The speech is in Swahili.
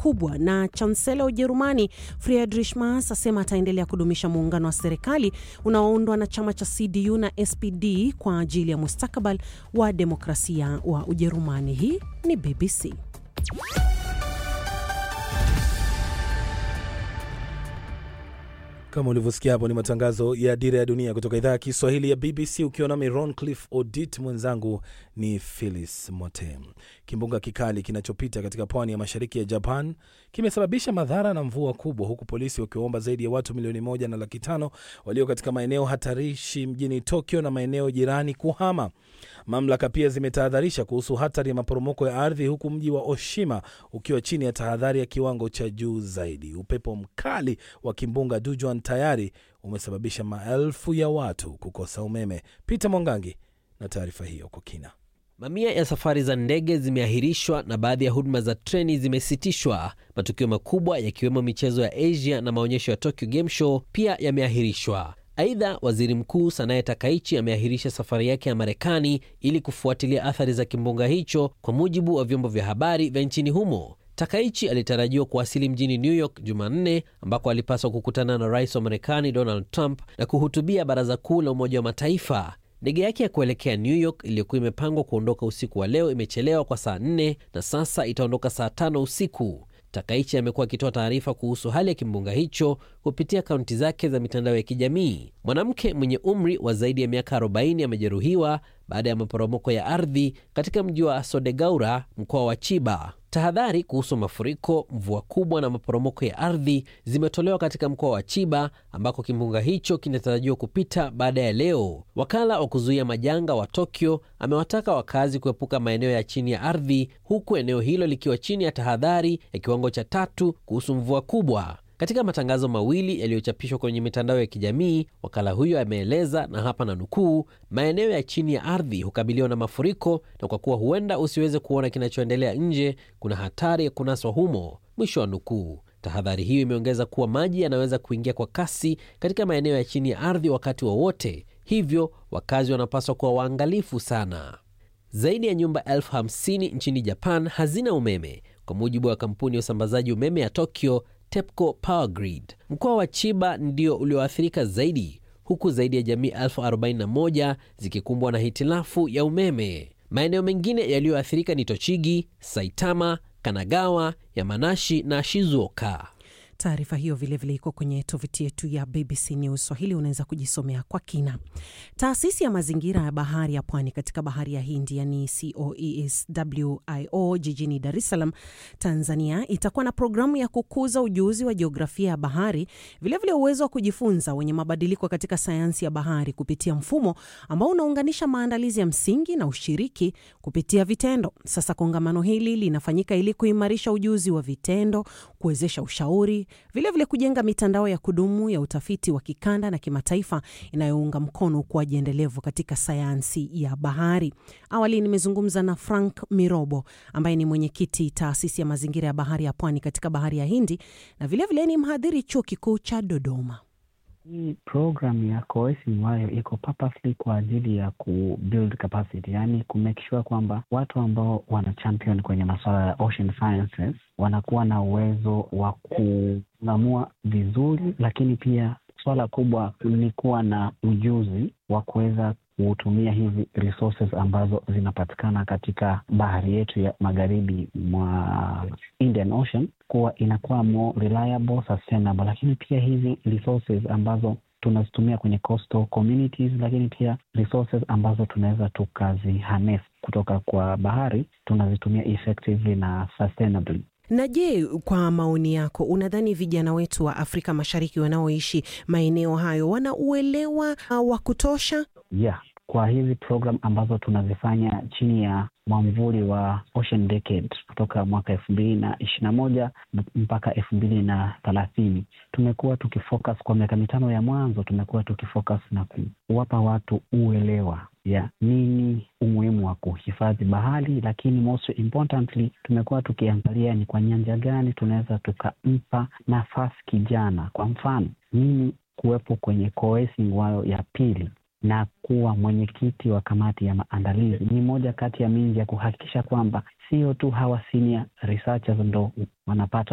kubwa, na chansela wa Ujerumani Friedrich Merz asema ataendelea kudumisha muungano wa serikali unaoundwa na chama cha CDU na SPD kwa ajili ya mustakabali wa demokrasia wa Ujerumani. Hii ni BBC. Kama ulivyosikia hapo, ni matangazo ya Dira ya Dunia kutoka idhaa ya Kiswahili ya BBC, ukiwa nami Roncliffe Odit, mwenzangu ni Phyllis Mote. Kimbunga kikali kinachopita katika pwani ya mashariki ya Japan kimesababisha madhara na mvua kubwa, huku polisi wakiwaomba zaidi ya watu milioni moja na laki tano walio katika maeneo hatarishi mjini Tokyo na maeneo jirani kuhama. Mamlaka pia zimetahadharisha kuhusu hatari ya maporomoko ya ardhi, huku mji wa Oshima ukiwa chini ya tahadhari ya kiwango cha juu zaidi. Upepo mkali wa kimbunga Dujuan tayari umesababisha maelfu ya watu kukosa umeme. Peter Mwangangi na taarifa hiyo kwa kina. Mamia ya safari za ndege zimeahirishwa na baadhi ya huduma za treni zimesitishwa. Matukio makubwa yakiwemo michezo ya Asia na maonyesho ya Tokyo Game Show pia yameahirishwa. Aidha, waziri mkuu Sanae Takaichi ameahirisha safari yake ya Marekani ili kufuatilia athari za kimbunga hicho, kwa mujibu wa vyombo vya habari vya nchini humo. Takaichi alitarajiwa kuwasili mjini New York Jumanne, ambako alipaswa kukutana na rais wa Marekani Donald Trump na kuhutubia baraza kuu la Umoja wa Mataifa. Ndege yake ya kuelekea New York iliyokuwa imepangwa kuondoka usiku wa leo imechelewa kwa saa nne na sasa itaondoka saa tano usiku. Takaichi amekuwa akitoa taarifa kuhusu hali ya kimbunga hicho kupitia akaunti zake za mitandao ya kijamii. Mwanamke mwenye umri wa zaidi ya miaka 40 amejeruhiwa baada ya maporomoko ya ardhi katika mji wa Sodegaura, mkoa wa Chiba. Tahadhari kuhusu mafuriko, mvua kubwa na maporomoko ya ardhi zimetolewa katika mkoa wa Chiba ambako kimbunga hicho kinatarajiwa kupita baada ya leo. Wakala wa kuzuia majanga wa Tokyo amewataka wakazi kuepuka maeneo ya chini ya ardhi, huku eneo hilo likiwa chini ya tahadhari ya kiwango cha tatu kuhusu mvua kubwa. Katika matangazo mawili yaliyochapishwa kwenye mitandao ya kijamii, wakala huyo ameeleza, na hapa na nukuu, maeneo ya chini ya ardhi hukabiliwa na mafuriko, na kwa kuwa huenda usiweze kuona kinachoendelea nje, kuna hatari ya kunaswa humo, mwisho wa nukuu. Tahadhari hiyo imeongeza kuwa maji yanaweza kuingia kwa kasi katika maeneo ya chini ya ardhi wakati wowote wa, hivyo wakazi wanapaswa kuwa waangalifu sana. Zaidi ya nyumba elfu hamsini nchini Japan hazina umeme kwa mujibu wa kampuni ya usambazaji umeme ya Tokyo TEPCO Power Grid. Mkoa wa Chiba ndio ulioathirika zaidi, huku zaidi ya jamii elfu arobaini na moja zikikumbwa na hitilafu ya umeme. Maeneo mengine yaliyoathirika ni Tochigi, Saitama, Kanagawa, Yamanashi na Shizuoka. Taarifa hiyo vilevile iko kwenye tovuti yetu ya BBC News Swahili, unaweza kujisomea kwa kina. Taasisi ya mazingira ya bahari ya pwani katika bahari ya Hindi, yani COESWIO, jijini Dar es Salaam, Tanzania, itakuwa na programu ya kukuza ujuzi wa jiografia ya bahari, vilevile uwezo wa kujifunza wenye mabadiliko katika sayansi ya bahari kupitia mfumo ambao unaunganisha maandalizi ya msingi na ushiriki kupitia vitendo. Sasa kongamano hili linafanyika ili kuimarisha ujuzi wa vitendo, kuwezesha ushauri vilevile vile kujenga mitandao ya kudumu ya utafiti wa kikanda na kimataifa inayounga mkono ukuaji endelevu katika sayansi ya bahari. Awali nimezungumza na Frank Mirobo ambaye ni mwenyekiti taasisi ya mazingira ya bahari ya pwani katika bahari ya Hindi na vilevile vile ni mhadhiri chuo kikuu cha Dodoma. Hii program ya coercing wayo iko purposely kwa ajili ya ku build capacity, yaani ku make sure kwamba watu ambao wana champion kwenye masuala ya ocean sciences wanakuwa na uwezo wa kung'amua vizuri, lakini pia swala kubwa ni kuwa na ujuzi wa kuweza kutumia hizi resources ambazo zinapatikana katika bahari yetu ya magharibi mwa Indian Ocean kuwa inakuwa more reliable, sustainable, lakini pia hizi resources ambazo tunazitumia kwenye coastal communities, lakini pia resources ambazo tunaweza tukaziharness kutoka kwa bahari tunazitumia effectively na sustainably. Na je, kwa maoni yako, unadhani vijana wetu wa Afrika Mashariki wanaoishi maeneo hayo wana uelewa uh, wa kutosha? Yeah, kwa hizi program ambazo tunazifanya chini ya mwamvuli wa Ocean Decade kutoka mwaka elfu mbili na ishirini na moja mpaka elfu mbili na thelathini tumekuwa tukifocus kwa miaka mitano ya mwanzo, tumekuwa tukifocus na kuwapa watu uelewa ya nini umuhimu wa kuhifadhi bahari, lakini most importantly tumekuwa tukiangalia ni kwa nyanja gani tunaweza tukampa nafasi kijana. Kwa mfano mimi kuwepo kwenye coercing wayo ya pili na kuwa mwenyekiti wa kamati ya maandalizi ni moja kati ya mingi ya kuhakikisha kwamba sio tu hawa senior researchers ndo wanapata